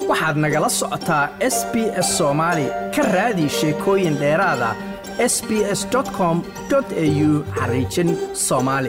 waxaad nagala socotaa s b s soomaali ka raadi sheekooyin dheeraada s b s com au xariijin soomaali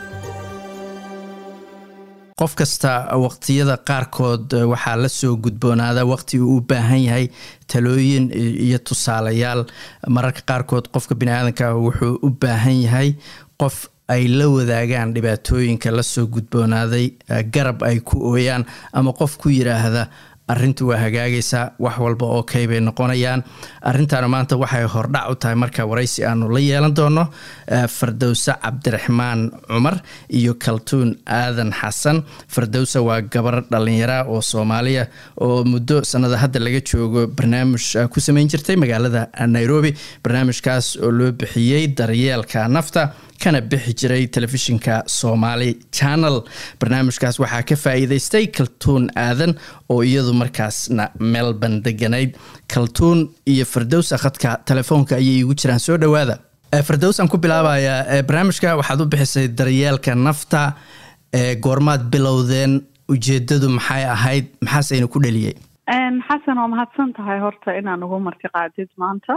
qof kasta waqtiyada qaarkood waxaa la soo gudboonaada waqti uu u baahan yahay talooyin iyo tusaalayaal mararka qaarkood qofka biniaadanka wuxuu u baahan yahay qof ay la wadaagaan dhibaatooyinka lasoo gudboonaaday garab ay ku ooyaan ama qof ku yiraahda arintu waa hagaagaysaa wax walba oo kay bay noqonayaan arintaana maanta waxay hordhac u tahay marka waraysi aanu la yeelan doono fardowse cabdiraxmaan cumar iyo kaltuun aadan xasan fardowse waa gabar dhalinyara oo soomaaliya oo muddo sanada hadda laga joogo barnaamij ku sameyn jirtay magaalada nairobi barnaamijkaas oo loo bixiyey daryeelka nafta kana bixi jiray telefishinka somaali channel barnaamijkaas waxaa ka faa-iideystay kaltuun aadan oo iyadu markaasna melbourne deganayd kaltuun iyo fardows akhadka telefoonka ayay igu jiraan soo dhowaada fardows aan ku bilaabayaa barnaamijka waxaad u bixisay daryeelka nafta goormaad bilowdeen ujeedadu maxay ahayd maxaaseyna ku dheliyey xasan waa mahadsan tahay horta inaan ugu martiqaadid maanta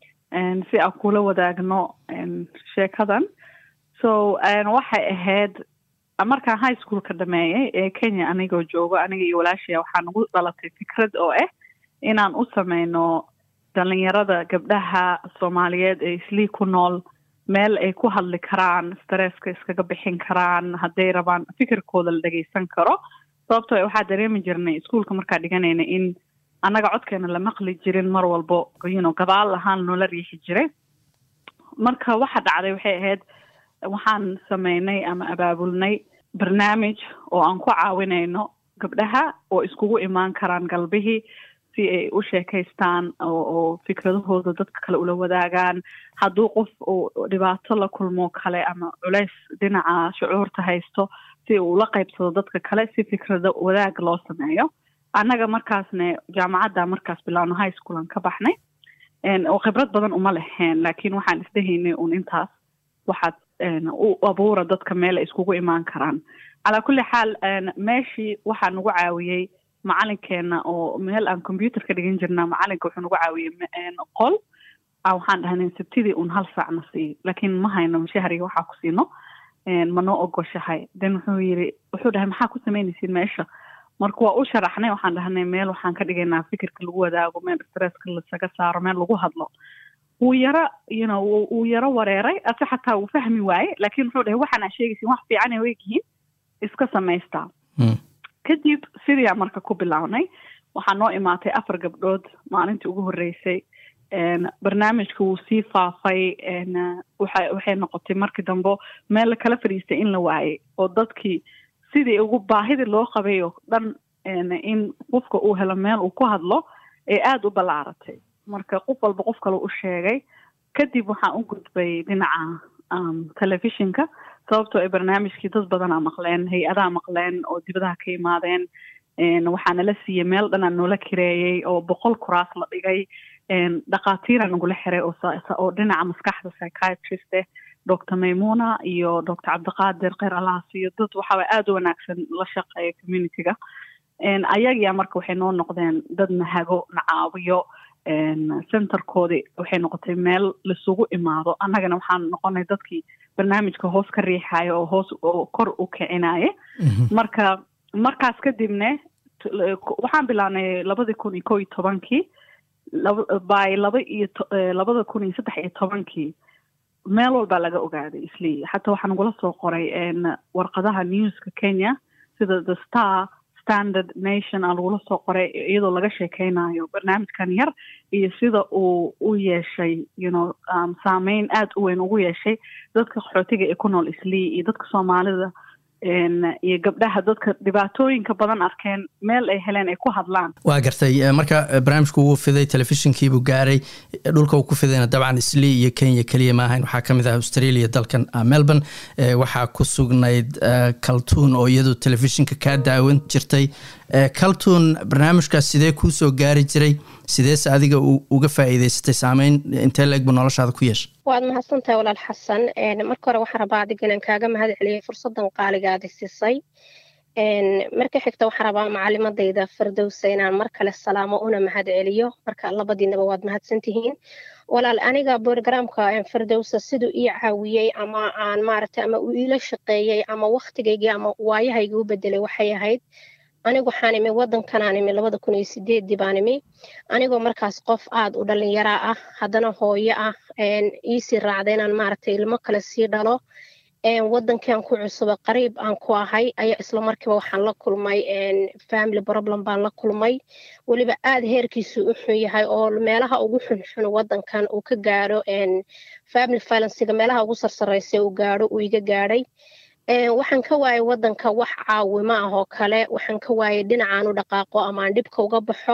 si aan kula wadaagno sheekadan so waxay ahayd markaan high schoolka dhameeyey ee kenya anigoo joogo aniga iyo walaashaya waxaa nagu dhalatay fikrad oo ah inaan u sameyno dhalinyarada gabdhaha soomaaliyeed ee islii ku nool meel ay ku hadli karaan stresska iskaga bixin karaan hadday rabaan fikirkooda la dhageysan karo sababtoo waxaa dareemi jirnay iskuolka markaa dhiganayna in annaga codkeena la maqli jirin mar walbo yno gabaal ahaan noola riixi jiray marka waxa dhacday waxay ahayd waxaan sameynay ama abaabulnay barnaamij oo aan ku caawinayno gabdhaha oo iskugu imaan karaan galbihii si ay u sheekaystaan oo fikradahooda dadka kale ula wadaagaan hadduu qof uu dhibaato la kulmo kale ama culeys dhinaca shucuurta haysto si uu ula qaybsado dadka kale si fikrada wadaag loo sameeyo annaga markaasne jaamacadda markaas bilaawno high schoolan ka baxnay oo khibrad badan uma leheen laakiin waxaan isdhehaynay un intaas waxaad u abuura dadka meel ay iskugu imaan karaan calaa kulli xaal meeshii waxaa nagu caawiyey macalinkeena oo meel aan computer ka dhigan jirna macalinka wuxuu nagu caawiyey qol waxaan dhahnay sabtidii un hal saacna siiyo laakiin ma hayno mashahriga waxaa ku siino ma noo ogoshahay then wuxuu yiri wuxuu dhahay maxaa ku sameynaysiin meesha marka waa u sharaxnay waxaan dhahnay meel waxaan ka dhigaynaa fikirka lagu wadaago meel stresska lasaga saaro meel lagu hadlo wuu yaro you know wuu yaro wareeray ase xataa wuu fahmi waaye laakiin wuxuu dhahay waxaan aa sheegaysin wax fiican ay wegyihiin iska samaystaa kadib sidiyaa marka ku bilownay waxaa noo imaatay afar gabdhood maalintii ugu horreysay barnaamijka wuu sii faafay waxa waxay noqotay markii dambe meel la kala fadhiistay in la waayay oo dadkii sidii ugu baahidii loo qabay oo dhan in qofka uu helo meel uu ku hadlo ee aada u ballaaratay marka qof walba qof kale u sheegay kadib waxaan u gudbay dhinaca telefishinka sababtoo ay barnaamijkii dad badanaa maqleen hay-adaha maqleen oo dibadaha ka imaadeen waxaana la siiyey meel dhanaa noola kireeyey oo boqol kuraas la dhigay dhakhaatiira nagula xiray oo dhinaca maskaxda psychiatrist eh doctor maymuna iyo doctor cabdiqaadir kheyr allaha siiyo dad waxaaba aada u wanaagsan la shaqeeya communityga ayagiyaa marka waxay noo noqdeen dad nahago na caawiyo centerkoodii waxay noqotay meel laisugu imaado annagana waxaan noqonay dadkii barnaamijka hoos ka riixaya oo hoos oo kor u kicinaya marka markaas kadibne waxaan bilaabnay labadii kun iyo ko iyo tobankii by laba iyo labada kun iyo saddex iyo tobankii meel walbaa laga ogaaday islii xataa waxaa nagula soo qoray warqadaha newska kenya sida the star standard nation aa lagula soo qoray iyadoo laga sheekeynayo barnaamijkan yar iyo sida uu u yeeshay you know um, saameyn aada u weyn ugu yeeshay dadka qaxootiga ee ku nool islii iyo dadka soomaalida iyo gabdhaha dadka dhibaatooyinka badan arkeen meel ay heleen ay ku hadlaan waa gartay marka barnaamijku wuu fiday telefishinkiibuu gaaray dhulka uu ku fidayna dabcan islii iyo kenya keliya maahayn waxaa ka mid ah australia dalkan melbourne waxaa ku sugnayd kaltuun oo iyadu telefishinka kaa daawan jirtay kaltuun barnaamijkaas sidee kuu soo gaari jiray sideese adiga uga faa'iideysatay saameyn intee la-eg buu noloshaada ku yeeshay waad mahadsantahay walaal xasan marka hore waxaan rabaa adiga inaan kaaga mahad celiyay fursaddan qaaligaadi siisay marka xigta waxaan rabaa macalimadayda firdowsa inaan mar kale salaamo una mahad celiyo marka labadiinaba waad mahadsantihiin walaal aniga borogramka firdowsa siduu ii caawiyey ama aan maaragtay ama uu iila shaqeeyey ama waktigaygii ama waayahaygii u bedelay waxay ahayd anigu waxaan imi wadankanaan imi labada kun iyo sideedii baan imi anigoo markaas qof aad u dhalinyaraa ah haddana hooyo ah iisii raacda inaan maaragtay ilmo kale sii dhalo wadankan ku cusuba qariib aan ku ahay ayaa isla markiiba waxaan la kulmay family problem baan la kulmay weliba aad heerkiisu u xun yahay oo meelaha ugu xunxun wadankan uu ka gaadho family violencega meelaha ugu sarsareysa uu gaadho uu iga gaadhay waxaan ka waayay wadanka wax caawimo ah oo kale waxaan ka waayay dhinacaan u dhaqaaqo ama aan dhibka uga baxo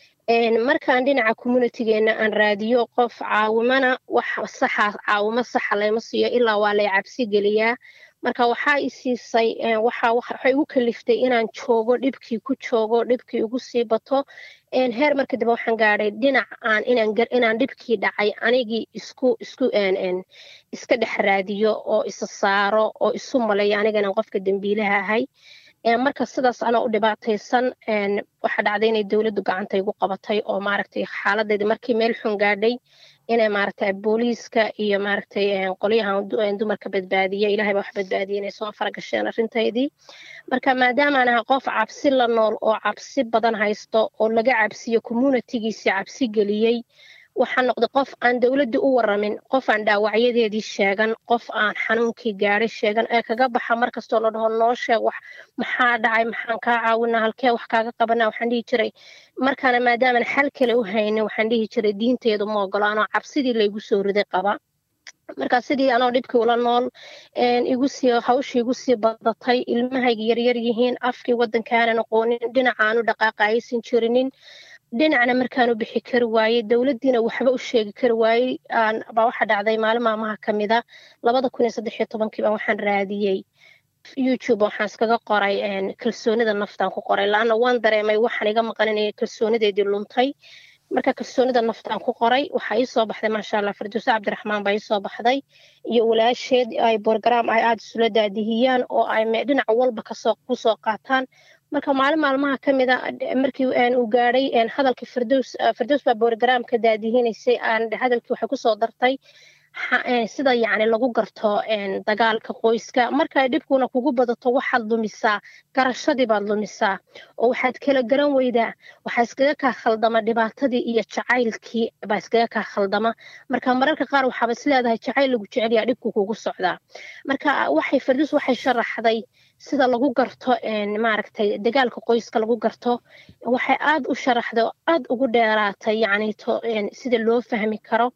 markaan dhinaca communitygeena aan raadiyo qof caawimana wax saxa caawimo saxa layma siiyo ilaa waa lay cabsi geliyaa marka waxaa i siisay waxay igu kaliftay inaan joogo dhibkii ku joogo dhibkii igu sii bato heer marka dambe waxaan gaadhay dhinac aan inaan dhibkii dhacay anigii isku isku iska dhex raadiyo oo isa saaro oo isu malayo aniga inaan qofka dembiilaha ahay marka sidaas anaa u dhibaataysan waxaa dhacday inay dowladdu gacanta igu qabatay oo maaragtay xaaladayda markii meel xun gaadhay inay maaragtay booliiska iyo maaragtay qolyahan dumarka badbaadiya ilahay baa wax badbaadiya inay soo faragasheen arrintaydii marka maadaama aan ahay qof cabsi la nool oo cabsi badan haysto oo laga cabsiyo communitygiisii cabsi geliyey waxaan noqday qof aan dowladdii u waramin qof aan dhaawacyadeedii sheegan qof aan xanuunkii gaadhay sheegan ee kaga baxa markastoo la dhaho noo sheeg wax maxaa dhacay maxaan kaa caawinaa halkee wax kaaga qabanaa waxaan dhihi jiray markaana maadaaman xal kale u haynin waxaan dhihi jiray diinteedu ma ogolo anoo cabsidii laygu soo riday qaba marka sidii anoo dhibkii ula nool igu sii hawshii igu sii badatay ilmahayga yaryar yihiin afkii waddankaanan aqoonin dhinacaanu dhaqaaqa aysan jirinin dhinacna markaan u bixi kari waayey dowladdiina waxba u sheegi kari waayey baa waxa dhacday maalin maamaha ka mida labada kun iyo saddex iyo tobankii baa waxaan raadiyey youtube waxaan iskaga qoray kalsoonida naftaan ku qoray laanna waan dareemay waxaan iga maqaninaya kalsoonideedii luntay marka kalsoonida naftaan ku qoray waxaa ii soo baxday maasha allah firdowse cabdiraxmaan baa ii soo baxday iyo walaasheed ay borogaraam ay aada isula daadihiyaan oo ay dhinac walba kasoo kusoo qaataan marka maalin maalmaha ka mida markii uu gaadhay hadalkii firdows firdows baa borogaraamka daadihinaysay hadalkii waxay kusoo dartay sida yacni lagu garto dagaalka qoyska markay dhibkuna kugu badato waxaad lumisaa garashadii baad lumisaa oo waxaad kala garan weydaa waxaa iskaga kaa khaldama dhibaatadii iyo jacaylkii baa iskaga kaa khaldama marka mararka qaar waxaaba is leedahay jacayl lagu jecelyaa dhibku kugu socdaa marka waxay firdows waxay sharaxday sida lagu garto maaragtay dagaalka qoyska lagu garto waxay aad u sharaxday oo aad ugu dheeraatay yacni sida loo fahmi karo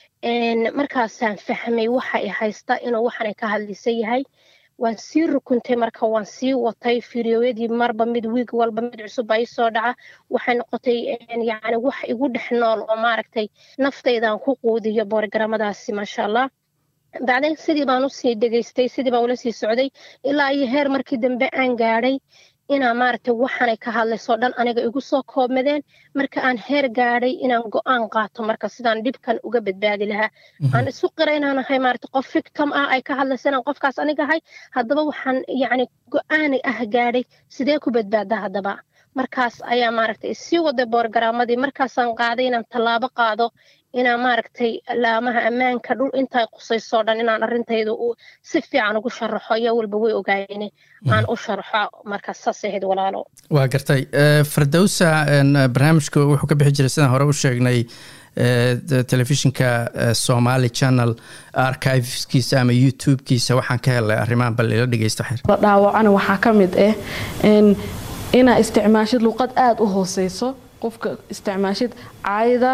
markaasaan fahmay waxa i haysta inuu waxaanay ka hadlisan yahay waan sii rukuntay marka waan sii watay fiiriyooyadii marba mid wiig walba mid cusub baa ii soo dhaca waxay noqotay yacni wax igu dhex nool oo maaragtay naftaydan ku quudiyo boorgaramadaasi maasha allah bacdeen sidii baan usii dhegaystay sidii baan ula sii socday ilaa iyo heer markii dambe aan gaadhay inaa maaragtay waxaanay ka hadlaysoo dhan aniga igu soo koobmadeen marka aan heer gaadhay inaan go-aan qaato marka sidaan dhibkan uga badbaadi lahaa aan isu qira inaan ahay maaragtay qof victim ah ay ka hadlaysa inaan qofkaas aniga ahay haddaba waxaan yacni go-aan ah gaadhay sidee ku badbaadaa haddaba markaas ayaa maaragtay sii waday boorgaraamadii markaasaan qaaday inaan tallaabo qaado inaan maaragtay laamaha ammaanka dhul intay qusaysoo dhan inaan arrintayda si fiican ugu sharaxo iyo walba way ogaayeen aan u sharaxo markaas saas ahayd walaalo waa gartay firdowsa barnaamijka wuxuu ka bixi jiray sidaan hore u sheegnay telefishinka somali channel archiveskiisa ama youtube-kiisa waxaan ka helay arrimahan bal ila dhegeysta xir la dhaawacana waxaa ka mid ah inaa isticmaashid luqad aada u hooseyso qofka isticmaashid caayda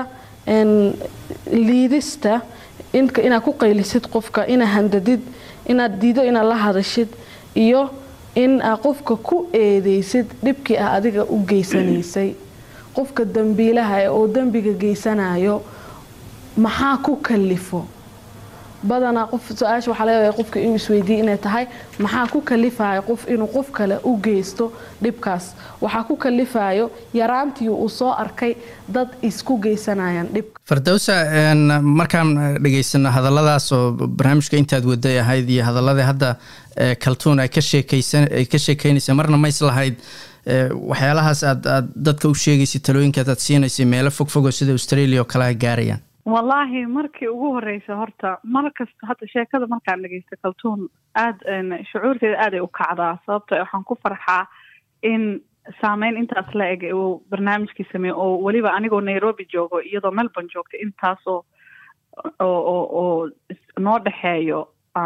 liidista inaad ku qaylisid qofka inaa handadid inaad diido inaad la hadashid iyo in aa qofka ku eedeysid dhibkii ah adiga u geysanaysay qofka dambiilaha oo dembiga geysanayo maxaa ku kalifo badanaa qof su-aasha waxaa laga yaabaa qofka inuu isweydiiye inay tahay maxaa ku kalifaya qof inuu qof kale u geysto dhibkaas waxaa ku kalifayo yaraantii uu soo arkay dad isku geysanayaan dhibka fardowsa markaan dhegaysano hadalladaas oo barnaamijka intaad waday ahayd iyo hadaladii hadda kaltuun ay ka sheekaysanay ka sheekeynaysa marna ma islahayd waxyaalahaas aad aad dadka u sheegaysay talooyinkaad aad siinaysay meelo fog fogoo sida australia oo kale ay gaarayaan wallaahi markii ugu horeysa horta mar kasta hadda sheekada markaan dhegeysta kaltuun aada shucuurteeda aaday u kacdaa sababto waxaan ku farxaa in saameyn intaas la eg uu barnaamijkii sameeye oo weliba anigoo nairobi joogo iyadoo melbourne joogta intaasoo oo oo oo noo dhexeeyo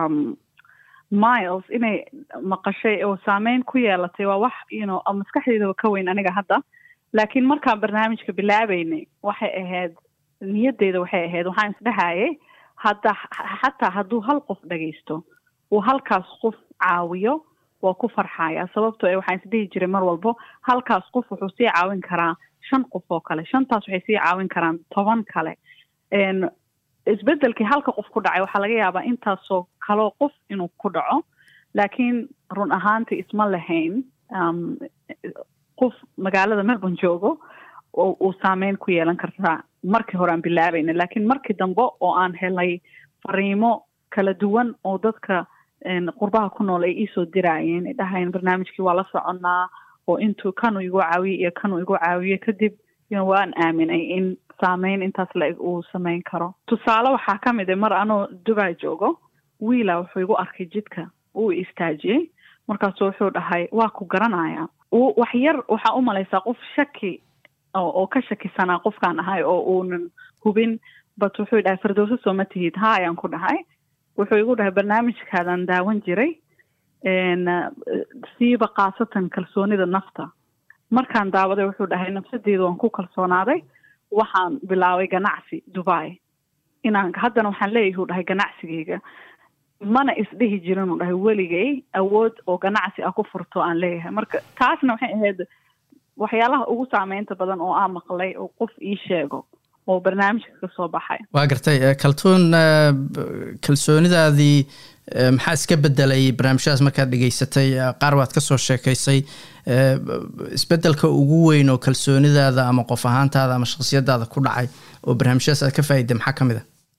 miles inay maqashay oo saameyn ku yeelatay waa wax you know maskaxdeydaba ka weyn aniga hadda laakiin markaan barnaamijka bilaabeynay waxay ahayd niyadeyda waxay ahayd waxaan isdhehayay hadda xataa hadduu hal qof dhagaysto uu halkaas qof caawiyo waa ku farxaya sababtoo e waxaan isdhihi jiray mar walbo halkaas qof wuxuu sii caawin karaa shan qof oo kale shantaas waxay sii caawin karaan toban kale isbedelkii halka qof ku dhacay waxaa laga yaabaa intaasoo kaloo qof inuu ku dhaco laakiin run ahaantii isma lahayn qof magaalada melbourne joogo oo uu saameyn ku yeelan kartaa markii hore aan bilaabayna laakiin markii dambe oo aan helay fariimo kala duwan oo dadka qurbaha ku nool ay iisoo diraayeen ay dhahayeen barnaamijkii waa la soconnaa oo intuu kanuu igu caawiyey iyo kanuu igu caawiyey kadib waan aaminay in saameyn intaas la-eg uu sameyn karo tusaale waxaa ka mid a mar anoo dubai joogo wiila wuxuu igu arkay jidka uu istaajiyey markaasu wuxuu dhahay waa ku garanaya wax yar waxaa u malaysaa qof shaki oo ka shakisanaa qofkaan ahay oo uunan hubin but wuxuu dhahay fardowso soo ma tihid ha ayaan ku dhahay wuxuu igu dhahay barnaamijkaadaan daawan jiray siiba khaasatan kalsoonida nafta markaan daawaday wuxuu dhahay nafsadeedu waan ku kalsoonaaday waxaan bilaabay ganacsi dubai inaan haddana waxaan leeyahy u dhahay ganacsigeyga mana isdhihi jirin u dhahay weligay awood oo ganacsi ah ku furto aan leeyahay marka taasna waxay ahayd waxyaalaha ugu saameynta badan oo aan maqlay oo qof ii sheego oo barnaamijka ka soo baxay waa gartay kaltuun kalsoonidaadii maxaa iska bedelay barnaamijyadaas markaad dhegeysatay qaar waad ka soo sheekaysay isbedelka ugu weyn oo kalsoonidaada ama qof ahaantaada ama shakhsiyadaada ku dhacay oo barnaamijyadaas aad ka faa'iday maxaa ka mid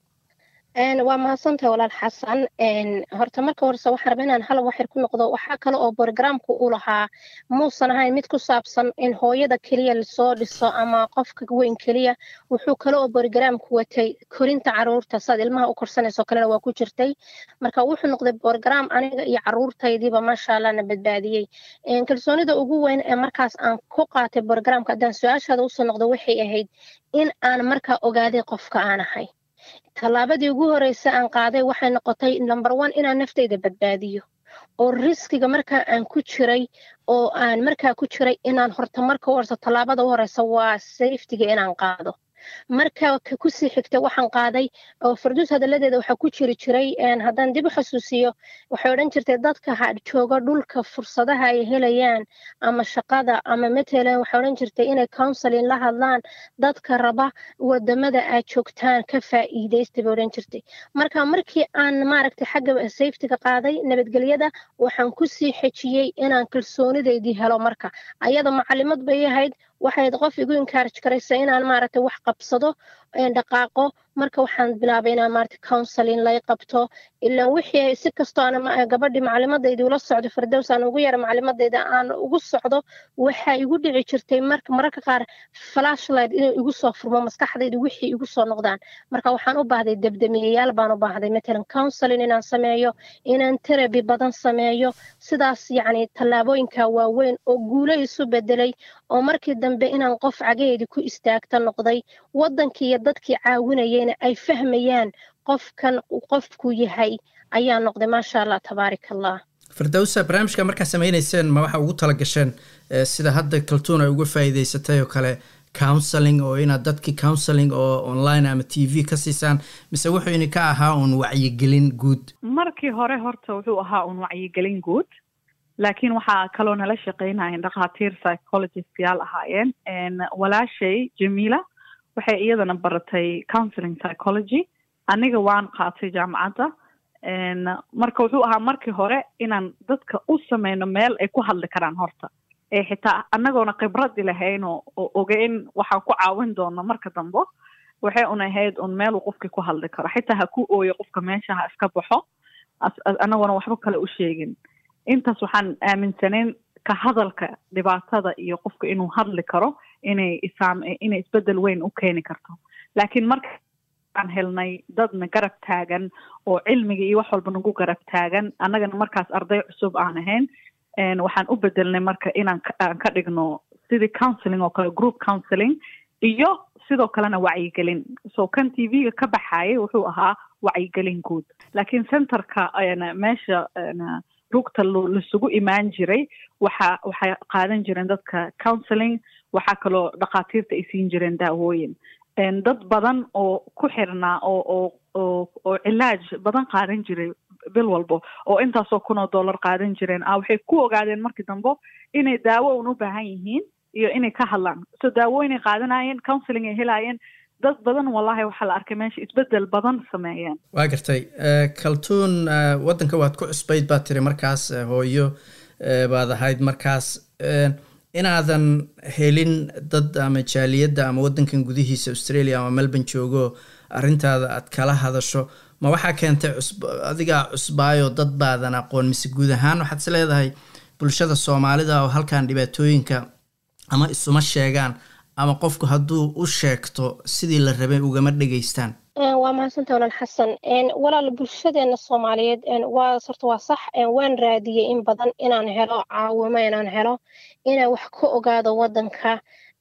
a waa mahadsantahay walaal xasan horta marka horese waxaan raba inaan hal waxyar ku noqdo waxaa kale oo borogramku u lahaa muusan ahayn mid ku saabsan in hooyada keliya lasoo dhiso ama qofka weyn keliya wuxuu kale oo borogramku watay korinta caruurta saad ilmaha u korsanayso kalena waa ku jirtay marka wuxuu noqday borogram aniga iyo caruurtaydiiba maasha allah na badbaadiyey kalsoonida ugu weyn ee markaas aan ku qaatay borogramka haddaan su-aashaada usoo noqdo waxay ahayd in aan markaa ogaaday qofka aan ahay tallaabadii ugu horeysa aan qaaday waxay noqotay number one inaan naftayda badbaadiyo oo riskiga markaa aan ku jiray oo aan markaa ku jiray inaan horta marka u horeyso tallaabada u horeysa waa safetiga inaan qaado marka kusii xigta waxaan qaaday oo farduus hadalladeeda waxaa ku jiri jiray haddaan dib u xasuusiyo waxay odhan jirtay dadka jooga dhulka fursadaha ay helayaan ama shaqada ama matalan waxay odhan jirtay inay counseling la hadlaan dadka raba wadamada aad joogtaan ka faa'iidaysta bay odhan jirtay marka markii aan maaragtay xagga safetyga qaaday nabadgelyada waxaan kusii xejiyey inaan kalsoonideydii helo marka ayada macalimad bay ahayd waxay qof igu encourage karaysa inaan maaragtay wax qabsado dhaqaaqo marka waxaan bilaabay inaan maaragtay counseling lay qabto ilaan wixii si kastoo aan gabadhii macalimadayda ula socdo fardows aan ugu yara macalimadayda aan ugu socdo waxaa igu dhici jirtay marka mararka qaar flashlight inay igu soo furmo maskaxdayda wixii igu soo noqdaan marka waxaan u baahday debdemiyayaal baan u baahday matalan counseling inaan sameeyo inaan teraby badan sameeyo sidaas yacni tallaabooyinka waaweyn oo guulo isu bedelay oo markii dambe inaan qof cagaheedii ku istaagta noqday waddankii iyo dadkii caawinayayna ay fahmayaan qofkan qofku yahay ayaa noqday maasha allah tabaarak allah firdowsa barnaamijka markaa sameynayseen ma waxaa ugu tala gasheen sida hadda kaltuun ay uga faa'iidaysatay oo kale counseling oo inaad dadkii counseling oo online ama t v ka siisaan mise wuxuu idinka ahaa uun wacyigelin guud markii hore horta wuxuu ahaa uun wacyigelin guud laakiin waxaa kaloo nala shaqeynayeen dhakhaatiir psychologistyaal ahaayeen walaashay jamiila waxay iyadana baratay counseling psychology aniga waan qaatay jaamacadda marka wuxuu ahaa markii hore inaan dadka u sameyno meel ay ku hadli karaan horta ee xitaa annagoona khibradi lahayn oo ogeyn waxaan ku caawin doono marka dambe waxay un ahayd un meel uu qofkii ku hadli karo xitaa ha ku ooyo qofka meesha ha iska baxo annagoona waxba kale u sheegin intaas waxaan aaminsanayn ka hadalka dhibaatada iyo qofka inuu hadli karo inay isaam inay isbedel weyn u keeni karto laakiin marka aan helnay dadna garab taagan oo cilmiga iyo wax walba nagu garab taagan annagana markaas arday cusub aan ahayn waxaan u bedelnay marka inaan aan ka dhigno sidii counseling oo kale group counseling iyo sidoo kalena wacyigelin so kan t v-ga ka baxayay wuxuu ahaa wacyigelin guud laakiin centerka meesha rugta lasugu imaan jiray waxa waxay qaadan jireen dadka counseling waxaa kaloo dhakhaatiirta ay siin jireen daawooyin dad badan oo ku xirnaa oo oo oo oo cilaaj badan qaadan jiray bil walbo oo intaasoo kun oo dollar qaadan jireen ah waxay ku ogaadeen markii dambe inay daawo un u baahan yihiin iyo inay ka hadlaan so daawooyinay qaadanayeen counseling ay helaayeen dad badan wallahi waxaa la arkay meesha isbedel badan sameeyeen waa gartay kaltuun waddanka waad ku cusbayd baad tiri markaas hooyo baad ahayd markaas inaadan helin dad ama jaaliyadda ama waddankan gudihiisa australia ama melbourne joogo arrintaada aad kala hadasho ma waxaa keentay cusb adigaa cusbaayo dad baadan aqoon mise guud ahaan waxaad is leedahay bulshada soomaalida oo halkan dhibaatooyinka ama isuma sheegaan ama qofku hadduu u sheegto sidii la rabay ugama dhegaystaan waa mahadsanta walaal xasan walaal bulshadeena soomaaliyeed waa horta waa sax waan raadiyey in badan inaan helo caawimo inaan helo inaan wax ka ogaado waddanka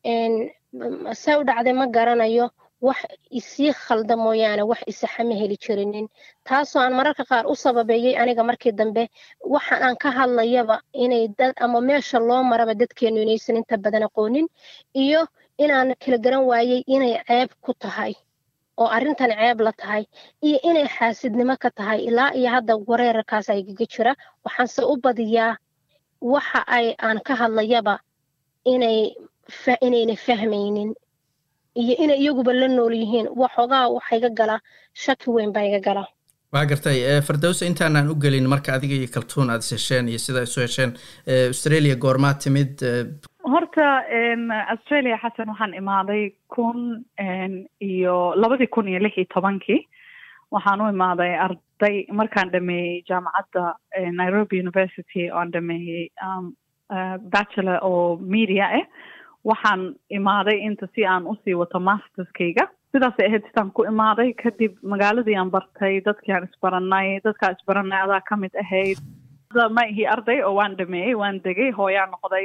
saa u dhacday ma garanayo wax isii khalda mooyaane wax isaxa ma heli jirinin taasoo aan mararka qaar u sababeeyey aniga markii dambe waxaan aan ka hadlayaba inay dad ama meesha loo maraba dadkeenu inaysan inta badan aqoonin iyo inaan kala garan waayey inay ceeb ku tahay oo arrintan ceeb la tahay iyo inay xaasidnimo ka tahay ilaa iyo hadda wareerarkaas aygaga jira waxaanse u badiyaa waxa ay aan ka hadlayaba inay inayna fahmaynin iyo inay iyaguba la nool yihiin waxoogaa waxa iga gala shaki weyn baa iga gala waa gartay fardowsa intaanaan u gelin marka adiga iyo kaltuun aad is hesheen iyo sida isu hesheen australia goormaa timid horta australia xasan waxaan imaaday kun iyo labadii kun iyo lix iyo tobankii waxaan u imaaday arday markaan dhameeyey jaamacadda nairobi university oan dhameeyey bachelor oo media ah waxaan imaaday inta si aan usii wato masterskayga sidaasay ahayd sidaan ku imaaday kadib magaaladii aan bartay dadkii aan isbaranay dadkaa isbaranay adaa ka mid ahayd ma ihi arday oo waan dhameeyey waan degay hooyaa noqday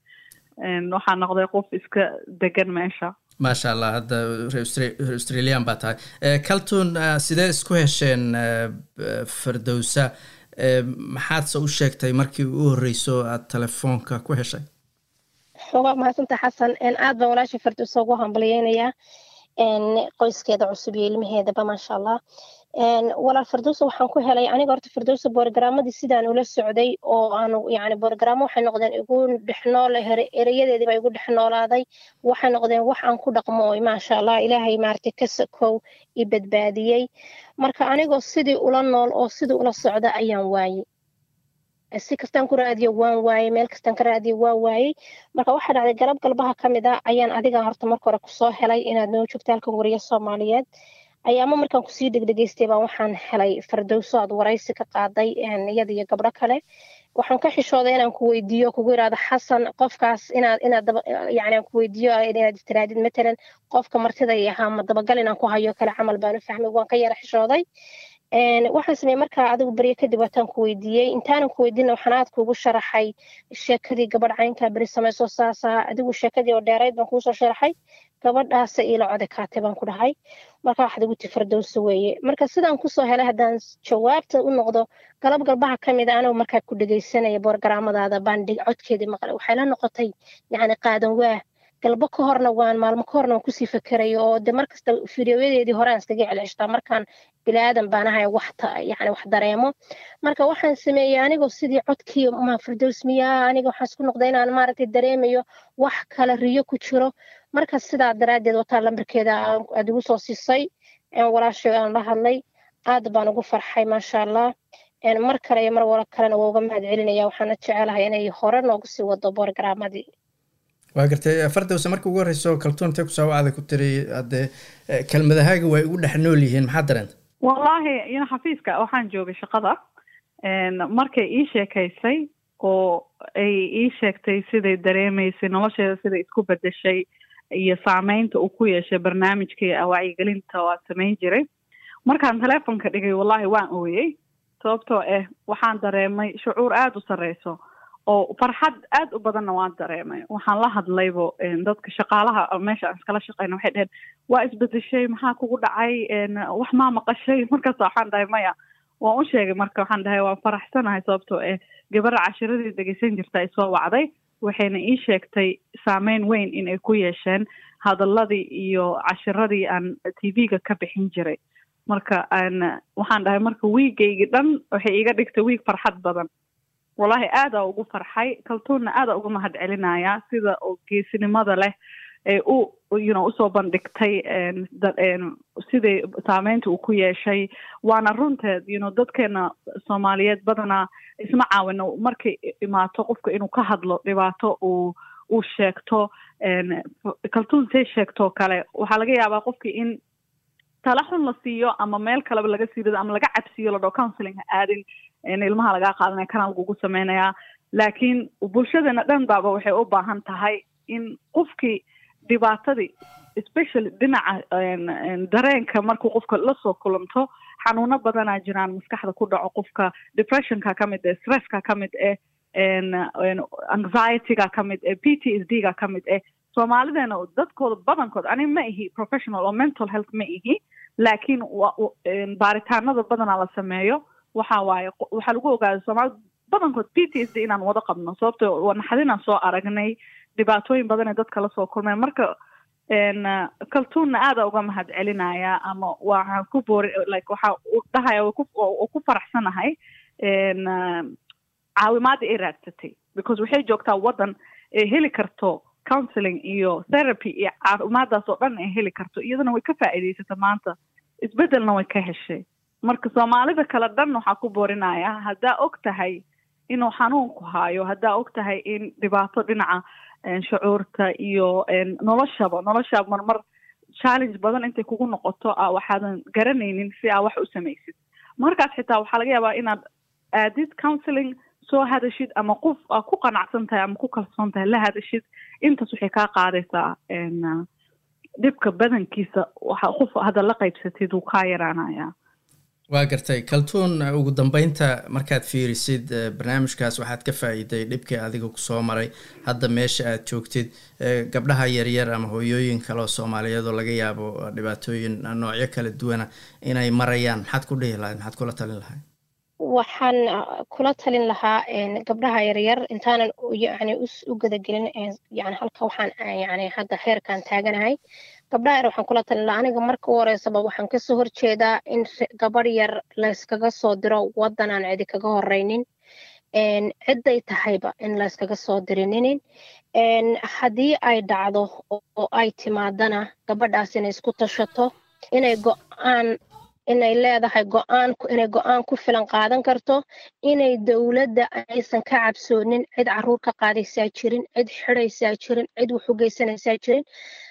waxaa noqday qof iska degan meesha maasha allah hadda reer australian baa tahay calton sidee isku hesheen fardowsa maxaadse u sheegtay markii u horreyso aada telefoonka ku heshay waa mahadsanta xasan aad baan walaasha fardowsa ugu hambaliyeynayaa qoyskeeda cusub iyo ilmaheedaba maasha allah walaal fardowsa waxaan ku helay aniga horta fardowsa boorgaraamadii sidaan ula socday oo aanu yani boorgaraamo waxay noqdeen igu dhexnoole erayadeediiba igu dhexnoolaaday waxay noqdeen wax aan ku dhaqmo maasha allah ilaahay maaragtay ka sakow i badbaadiyey marka anigoo sidii ula nool oo sidii ula socda ayaan waayey si kastaan ku raadiyo waan waayey meel kastaan ka raadiyo waan waayey marka waxaa dhacday garab galbaha ka mid a ayaan adiga horta marka hore kusoo helay inaad noo joogto halkan wariyo soomaaliyeed ayaama markaan kusii dhegdhegaystay baan waxaan helay fardowso aad waraysi ka qaaday iyada iyo gabdho kale waxaan ka xishooday inaan ku weydiiyo kugu yidhaahdo xasan qofkaas inaad inaad daba yani aan ku weydiiyo inaad istiraadid matalan qofka martida i ahaa ma dabagal inaan ku hayo kale camal baan u fahmay waan ka yara xishooday waxaan sameeyey markaa adigu beryo kadib waataan ku weydiiyey intaanan ku weydiina waxaan aad kuugu sharaxay sheekadii gabadh caynkaa beri samayso saasa adigu sheekadii oo dheerayd baan kuusoo sharaxay gabadhaasa iila code kaatay baan ku dhahay marka waxaad igu ti fardowso weeye marka sidaan kusoo helay haddaan jawaabta u noqdo galab galbaha ka mid a anigu markaa ku dhegaysanaya boorgaraamadaada baan codkeedii maqlay waxay la noqotay yacni qaadan waah galbo ka horna waan maalmo ka horna waan kusii fakerayo oo de markasta fideoyadeedii horaan iskaga celceshtaa markaan bilaadan baan ahay wax yani wax dareemo marka waxaan sameeyey anigoo sidii codkii ma firdows miyaa aniga waxaan isku noqday inaan maaragtay dareemayo wax kale riyo ku jiro marka sidaa daraaddeed wataa lambarkeeda aad igu soo siisay walaashay aan la hadlay aad baan ugu farxay maasha allah mar kale iyo mar wala kalena waa uga mahad celinaya waxaana jecelahay inay hore noogu sii wado borogaramadii waa gartay fardowse marka ugu horreyso kaltuuntay ku saawacda ku tiri haddee kelmadahaaga way ugu dhex nool yihiin maxaa dareenta wallaahi ina xafiiska waxaan joogay shaqada markay ii sheekaysay oo ay ii sheegtay siday dareemaysay nolosheeda siday isku bedeshay iyo saameynta uu ku yeeshay barnaamijkii wacyigelinta oo aad samayn jiray markaan teleefonka dhigay wallaahi waan ooyey sababtoo ah waxaan dareemay shucuur aada u sarreyso oo farxad aada u badanna waan dareemay waxaan la hadlaybo dadka shaqaalaha meesha aan iskala shaqeyna waxay dheheen waa isbedeshay maxaa kugu dhacay wax maa maqashay markaas waxaan dhahay maya waan u sheegay marka waxaan dhahay waan faraxsanahay sababtoo ah gabadha cashiradii dhegeysan jirta ay soo wacday waxayna ii sheegtay saameyn weyn in ay ku yeesheen hadaladii iyo cashiradii aan t v-ga ka bixin jiray marka aan waxaan dhahay marka wiigaygii dhan waxay iiga dhigtay wiig farxad badan wallaahi aadaa ugu farxay kaltuunna aadaa uga mahad celinaya sida oo geesinimada leh ee u you know usoo bandhigtay siday saameynta uu ku yeeshay waana runteed you know dadkeena soomaaliyeed badanaa isma caawino markay imaato qofka inuu ka hadlo dhibaato uu uu sheegto kaltuun say sheegtoo kale waxaa laga yaabaa qofkii in tala xun la siiyo ama meel kaleba laga siidado ama laga cabsiiyo ladhao counseling ha aadin ilmaha lagaa qaadanaya kana lagugu sameynayaa laakiin bulshadeena dhan baaba waxay u baahan tahay in qofkii dhibaatadii especially dhinaca dareenka markuu qofka lasoo kulanto xanuuno badanaa jiraan maskaxda ku dhaco qofka depressionka ka mid eh stresska ka mid eh anxietyga ka mid eh p t s d ga ka mid eh soomaalideena dadkooda badankood ani ma ihi professional oo mental health ma ihi laakiin baaritaanada badanaa la sameeyo waxa waaye waxaa lagu ogaada soomaalida badankood p t s d inaan wada qabno sababto waa naxadinaan soo aragnay dhibaatooyin badan ee dadka lasoo kulmeen marka kaltuunna aada uga mahad celinaya ama waxaan ku boori like waxa u dhahaya oo ku faraxsanahay caawimaada ay raadsatay because waxay joogtaa waddan ee heli karto counseling iyo therapy iyo caafimaadaas oo dhan ay heli karto iyadana way ka faa'iidaysata maanta isbeddelna way ka heshay marka soomaalida kale dhan waxaa ku boorinaya haddaa og tahay inuu xanuunku haayo haddaa og tahay in dhibaato dhinaca shucuurta iyo noloshaba noloshaaba marmar challenge badan intay kugu noqoto a waxaadan garanaynin si aa wax u samaysid markaas xitaa waxaa laga yaabaa inaad aadid counseling soo hadashid ama qof aa ku qanacsan tahay ama ku kalsoon tahay la hadashid intaas waxay kaa qaadaysaa dhibka badankiisa waxa qof hadda la qaybsatid wuu kaa yaraanayaa waa gartay kaltuun ugu dambeynta markaad fiirisid barnaamijkaas waxaad ka faa'iiday dhibkii adiga kusoo maray hadda meesha aad joogtid gabdhaha yaryar ama hooyooyin kale oo soomaaliyeed oo laga yaabo dhibaatooyin noocyo kala duwana inay marayaan maxaad ku dhihi lahayd maxaad kula talin lahayd waxaan kula talin lahaa gabdhaha yaryar intaanan yani u gadagelin yani halka waxaan yani hadda heerkan taaganahay gabdhaha yar waxaan kula talin lahaa aniga marka u horeysaba waxaan kasoo horjeedaa in gabadh yar layskaga soo diro waddan aan cidi kaga horeynin cidday tahayba in layskaga soo dirininin haddii ay dhacdo oo ay timaadana gabadhaas inay isku tashato inay go-aan inay leedahay go-aan inay go-aan ku filan qaadan karto inay dowladda aysan ka cabsoonin cid caruur ka qaadaysaa jirin cid xidaysaa jirin cid wax u geysanaysaa jirin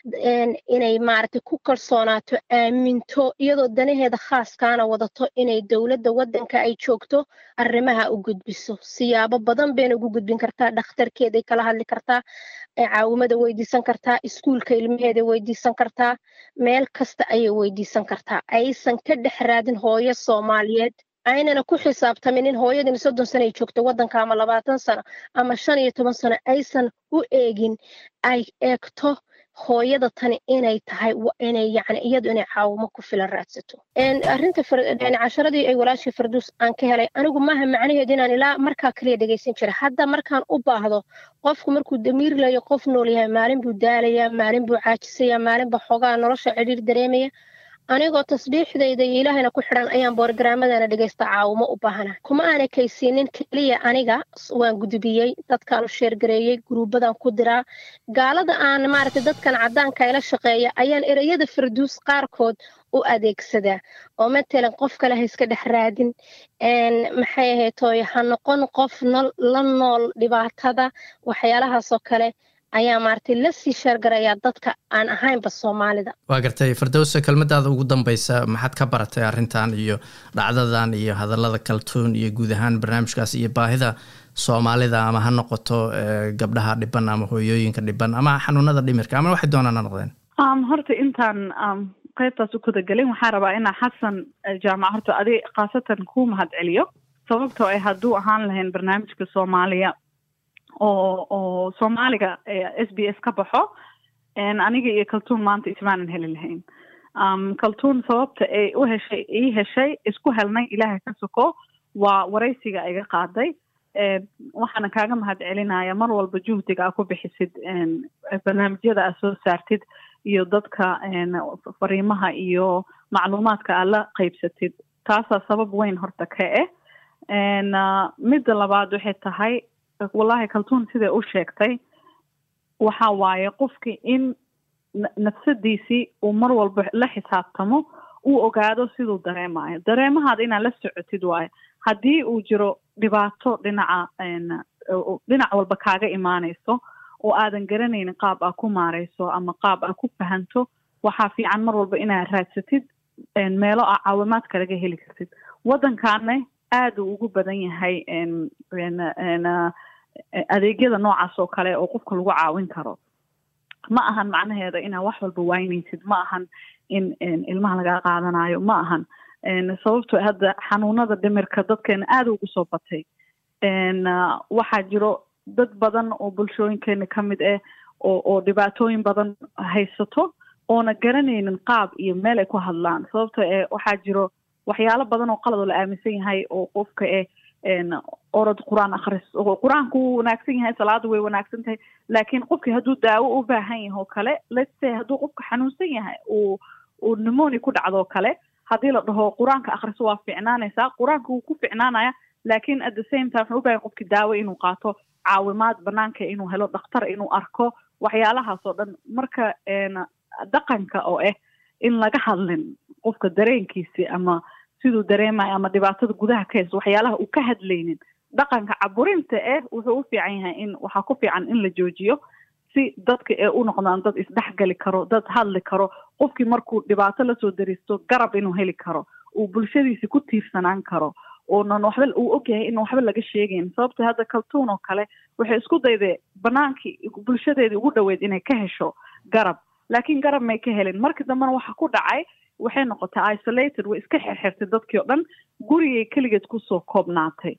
inay maaragtay ku kalsoonaato aaminto iyadoo danaheeda khaaskaana wadato inay dowladda waddanka ay joogto arrimaha u gudbiso siyaabo badan bayna ugu gudbin kartaa dhakhtarkeeday kala hadli kartaa caawimada weydiisan kartaa iskuulka ilmaheeda weydiisan kartaa meel kasta ayay weydiisan kartaa aysan ka dhex raadin hooyo soomaaliyeed aynana ku xisaabtamin in hooyadani soddon sano ay joogto waddanka ama labaatan sano ama shan iyo toban sano aysan u eegin ay eegto hooyada tani inay tahay inay yani iyadu inay caawimo ku filan raadsato arrinta casharadii ay walaashii farduus aan ka helay anigu maaha macnaheedu inaan ilaa markaa kaliya dhegaysan jira hadda markaan u baahdo qofku markuu damiir layo qof nool yahay maalin buu daalayaa maalin buu caajisaya maalin baa xoogaa nolosha cidhiir dareemaya anigoo tasbiixdayda iyo ilaahayna ku xidhan ayaan boorgaraamadana dhegaysta caawimo u baahana kuma aana kaysiinin keliya aniga waan gudbiyey dadkaanu sheergareeyey guruubadan ku diraa gaalada aan maaragtay dadkan caddaanka ila shaqeeya ayaan ereyada farduus qaarkood u adeegsadaa oo matalan qof kale ha iska dhex raadin maxay ahaytoy ha noqon qof la nool dhibaatada waxyaalahaasoo kale ayaa maaragtay la sii sheergarayaa dadka aan ahaynba soomaalida waa gartay firdowsa kelmadaada ugu dambeysa maxaad ka baratay arrintan iyo dhacdadan iyo hadallada kaltuun iyo guud ahaan barnaamijkaas iyo baahida soomaalida ama ha noqoto gabdhaha dhiban ama hooyooyinka dhiban ama xanuunada dhimirka ama waxay doonaan ha noqdeen horta intaan qaybtaas u kudagelin waxaan rabaa inaa xasan jaamac horta adi khaasatan ku mahad celiyo sababtoo ay hadduu ahaan lahayn barnaamijka soomaaliya oo oo soomaaliga s b s ka baxo aniga iyo kaltuun maanta ismaanan heli lahayn kaltuun sababta ay u heshay ii heshay isku helnay ilaahay ka soko waa waraysiga iga qaaday waxaana kaaga mahad celinaya mar walba juhdiga aa ku bixisid barnaamijyada aa soo saartid iyo dadka fariimaha iyo macluumaadka aad la qeybsatid taasaa sabab weyn horta ka eh midda labaad waxay tahay wallahi kaltuun siday u sheegtay waxa waaye qofkii in nafsadiisii uu mar walba la xisaabtamo uu ogaado siduu dareemayo dareemahaada inaad la socotid waayo haddii uu jiro dhibaato dhinaca dhinac walba kaaga imaanayso oo aadan garanaynin qaab aa ku maareyso ama qaab aa ku fahanto waxaa fiican mar walba inaad raadsatid meelo aa caawimaadka laga heli kartid waddankaana aada uu ugu badan yahay adeegyada noocaas oo kale oo qofka lagu caawin karo ma ahan macnaheeda inaad wax walba waynaysid ma ahan in ilmaha lagaa qaadanayo ma ahan sababto hadda xanuunada dhimirka dadkeena aada ugu soo batay waxaa jiro dad badan oo bulshooyinkeena ka mid ah oo oo dhibaatooyin badan haysato oona garanaynin qaab iyo meel ay ku hadlaan sababto e waxaa jiro waxyaalo badan oo qalad oo la aaminsan yahay oo qofka eh orod qur-aan akris qur-aanku wuu wanaagsan yahay salaada way wanaagsan tahay laakiin qofkii hadduu daawo u baahan yahay oo kale let's say hadduu qofka xanuunsan yahay uu uu pneumonia ku dhacdo kale haddii la dhaho qur-aanka akriso waa ficnaanaysaa qur-aanka wuu ku ficnaanaya laakiin at the same time wuxuu u bahan qofkii daawo inuu qaato caawimaad banaanka inuu helo dhakhtar inuu arko waxyaalahaas oo dhan marka dhaqanka oo ah in laga hadlin qofka dareenkiisi ama siduu dareemayo ama dhibaatada gudaha ka haysto waxyaalaha uu ka hadlaynin dhaqanka caburinta eh wuxuu u fiican yahay in waxaa ku fiican in la joojiyo si dadka ee u noqdaan dad isdhexgali karo dad hadli karo qofkii markuu dhibaato lasoo daristo garab inuu heli karo uu bulshadiisi ku tiirsanaan karo oonan waxba uu ogyahay in waxba laga sheegayn sababto hadda kaltuun oo kale waxay isku dayday banaankii bulshadeedii ugu dhoweyd inay ka hesho garab laakiin garab may ka helin markii dambena waxa ku dhacay waxay noqotay isolated way iska xirxirtay dadkii oo dhan gurigay keligeed kusoo koobnaatay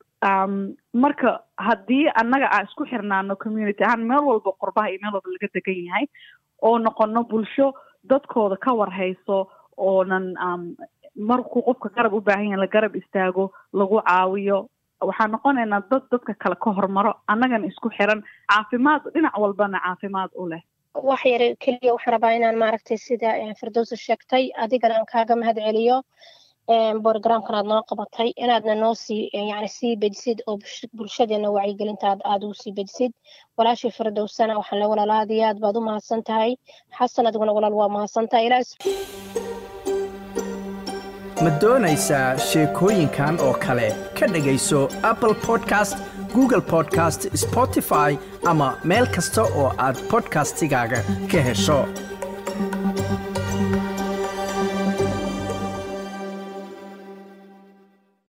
marka haddii annaga aan isku xirnaano community ahaan meel walba qorbaha iyo meel walba laga degan yahay oo noqono bulsho dadkooda ka warhayso oonan markuu qofka garab u baahan yahay la garab istaago lagu caawiyo waxaan noqonaynaa dad dadka kale ka hormaro annagana isku xiran caafimaad dhinac walbana caafimaad u leh wax yare keliya waxaan rabaa inaan maaragtay sida firdowsa sheegtay adigana aan kaaga mahad celiyo borogramkan aad noo qabatay inaadna noo sii yani sii bejisid oo bulshadeena wacyigelintaad aada ugu sii bejisid walaashii firdowsana waxaan le walaal aad iyo aad baad u mahadsan tahay xasan adiguna walaal waa mahadsan tahay ilaa ma doonaysaa sheekooyinkan oo kale ka dhegayso apple podcast google podcast spotify ama meel kasta oo aad podcastigaaga ka hesho